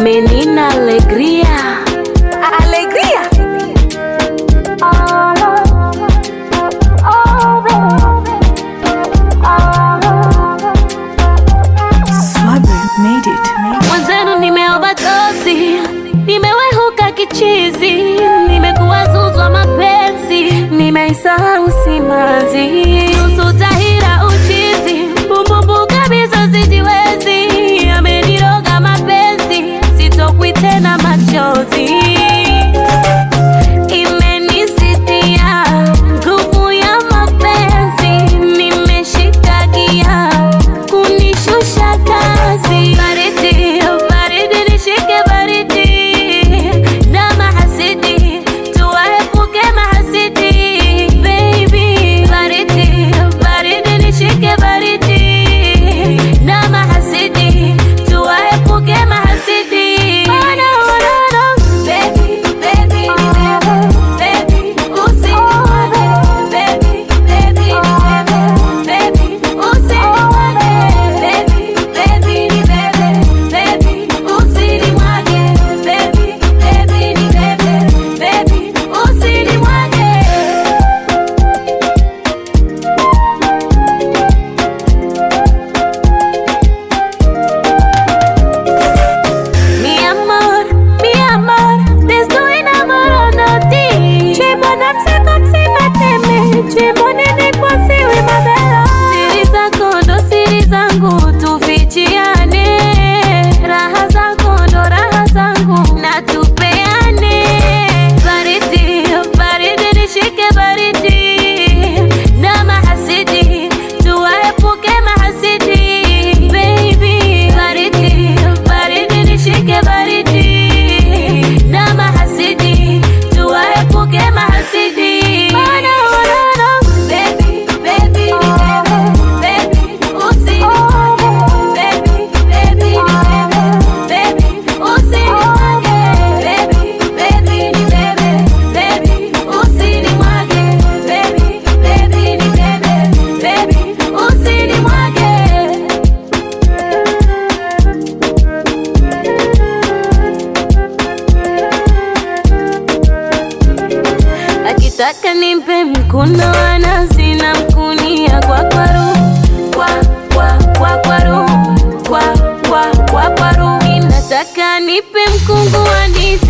menina alegría. Alegría. Swabber made it. Made it. Mwenzenu nimeoverdose, nimewehuka kichizi, nimekuwa zuzwa mapenzi, nimeisahau simanzi, nusu tahira uchizi, bumbumbu kabisa sijiwezi, ameniroga mapenzi, sitokwi tena machozi imenisitia nguvu ya mapenzi, nimeshika gia kunishusha kazi. Baridi, baridi, nishike baridi na mahasidi, tuwaepuke mahasidi. Baby, baridi, baridi, nishike baridi na mahasidi, tuwaepuke mahasidi. Oh, no, no, no. Baby, baby, baby, usinimwage. Baby, baby, baby, usinimwage. Baby, baby, baby, usinimwage. Baby, baby, baby, usinimwage. Mi amor, mi amor, te estoy enamorando de ti. Tu es mon âme, c'est comme si ma t'aimais. Tu es mon inadequacy, oui, ma belle. Siri zako ndo siri zangu, tufichiane. Raha zako ndo raha zangu, na tupeane. Baridi, baridi, nishike baridi. Na mahasidi, tuwaepuke mahasidi. Baby, baridi, baridi, nishike baridi. Na mahasidi, tuwaepuke mahasidi. Oh, no, no, no. Baby, baby, baby, usinimwage. Baby, baby, baby, usinimwage. Baby, baby, baby, usinimwage. Baby, baby, baby, usinimwage. akitaka nimpe mkuno anazi na mkunia kwa kwaru kwa kwa kwa kwaru kwa kwa kwa kwaru inataka nipe mkungu wa ndizi